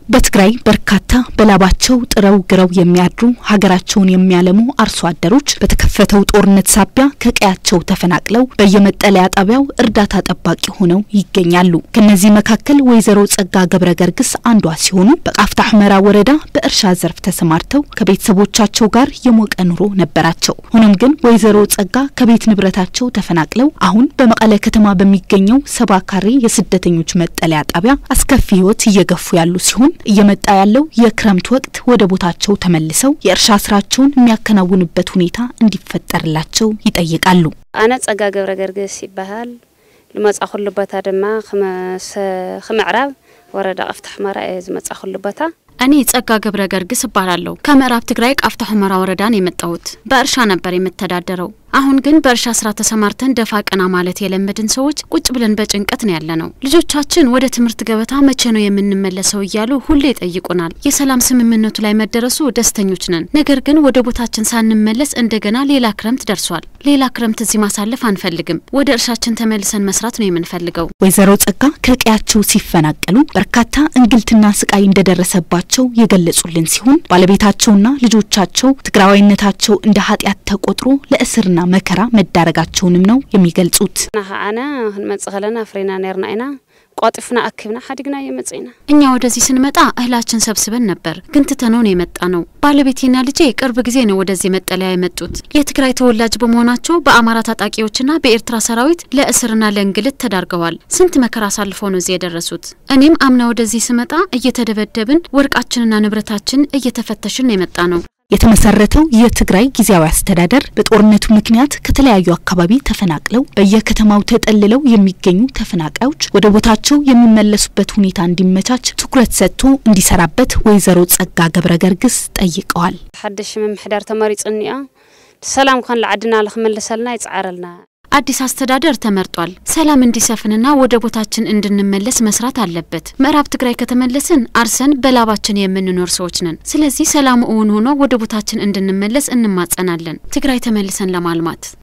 በትግራይ በርካታ በላባቸው ጥረው ግረው የሚያድሩ ሀገራቸውን የሚያለሙ አርሶ አደሮች በተከፈተው ጦርነት ሳቢያ ከቀያቸው ተፈናቅለው በየመጠለያ ጣቢያው እርዳታ ጠባቂ ሆነው ይገኛሉ። ከነዚህ መካከል ወይዘሮ ጸጋ ገብረ ገርግስ አንዷ ሲሆኑ በቃፍታ ሁመራ ወረዳ በእርሻ ዘርፍ ተሰማርተው ከቤተሰቦቻቸው ጋር የሞቀ ኑሮ ነበራቸው። ሆኖም ግን ወይዘሮ ጸጋ ከቤት ንብረታቸው ተፈናቅለው አሁን በመቀለ ከተማ በሚገኘው ሰባ ካሬ የስደተኞች መጠለያ ጣቢያ አስከፊ ሕይወት እየገፉ ያሉ ሲሆን እየመጣ ያለው የክረምት ወቅት ወደ ቦታቸው ተመልሰው የእርሻ ስራቸውን የሚያከናውንበት ሁኔታ እንዲፈጠርላቸው ይጠይቃሉ። ኣነ ጸጋ ገብረ ገርግስ ይበሃል ልመጻ ኩሉ ቦታ ድማ ክምዕራብ ወረዳ ቃፍታ ሁመራ እየ ዝመጻ ኩሉ ቦታ እኔ ጸጋ ገብረ ገርግስ እባላለሁ። ከምዕራብ ትግራይ ቃፍታ ሁመራ ወረዳን የመጣሁት በእርሻ ነበር የምተዳደረው። አሁን ግን በእርሻ ስራ ተሰማርተን ደፋ ቀና ማለት የለመድን ሰዎች ቁጭ ብለን በጭንቀት ነው ያለ ነው። ልጆቻችን ወደ ትምህርት ገበታ መቼ ነው የምንመለሰው እያሉ ሁሌ ይጠይቁናል። የሰላም ስምምነቱ ላይ መደረሱ ደስተኞች ነን። ነገር ግን ወደ ቦታችን ሳንመለስ እንደገና ሌላ ክረምት ደርሷል። ሌላ ክረምት እዚህ ማሳለፍ አንፈልግም። ወደ እርሻችን ተመልሰን መስራት ነው የምንፈልገው። ወይዘሮ ጸጋ ከቀያቸው ሲፈናቀሉ በርካታ እንግልትና ስቃይ እንደደረሰባቸው የገለጹልን ሲሆን ባለቤታቸውና ልጆቻቸው ትግራዋይነታቸው እንደ ኃጢአት ተቆጥሮ ለእስርና መከራ መዳረጋቸውንም ነው የሚገልጹት። ና ከዓነ ክንመጽእ ከለና ፍሬና ነርና ኢና ቋጢፍና አክብና ሓዲግና የመጽ ኢና እኛ ወደዚህ ስንመጣ እህላችን ሰብስበን ነበር፣ ግን ትተነውን የመጣ ነው። ባለቤቴና ልጄ ቅርብ ጊዜ ነው ወደዚህ መጠለያ የመጡት። የትግራይ ተወላጅ በመሆናቸው በአማራ ታጣቂዎችና በኤርትራ ሰራዊት ለእስርና ለእንግልት ተዳርገዋል። ስንት መከራ አሳልፈው ነው እዚህ የደረሱት። እኔም አምና ወደዚህ ስመጣ እየተደበደብን ወርቃችንና ንብረታችን እየተፈተሽን ነው የመጣ ነው። የተመሰረተው የትግራይ ጊዜያዊ አስተዳደር በጦርነቱ ምክንያት ከተለያዩ አካባቢ ተፈናቅለው በየከተማው ተጠልለው የሚገኙ ተፈናቃዮች ወደ ቦታቸው የሚመለሱበት ሁኔታ እንዲመቻች ትኩረት ሰጥቶ እንዲሰራበት ወይዘሮ ጸጋ ገብረ ገርግስ ጠይቀዋል። ሓድሽ ምምሕዳር ተመሪጽኒ እያ ሰላም ኮን ለዓድና ንክመለሰልና ይጻዓረልና አዲስ አስተዳደር ተመርጧል። ሰላም እንዲሰፍንና ወደ ቦታችን እንድንመለስ መስራት አለበት። ምዕራብ ትግራይ ከተመለስን አርሰን በላባችን የምንኖር ሰዎች ነን። ስለዚህ ሰላሙ እውን ሆኖ ወደ ቦታችን እንድንመለስ እንማጸናለን። ትግራይ ተመልሰን ለማልማት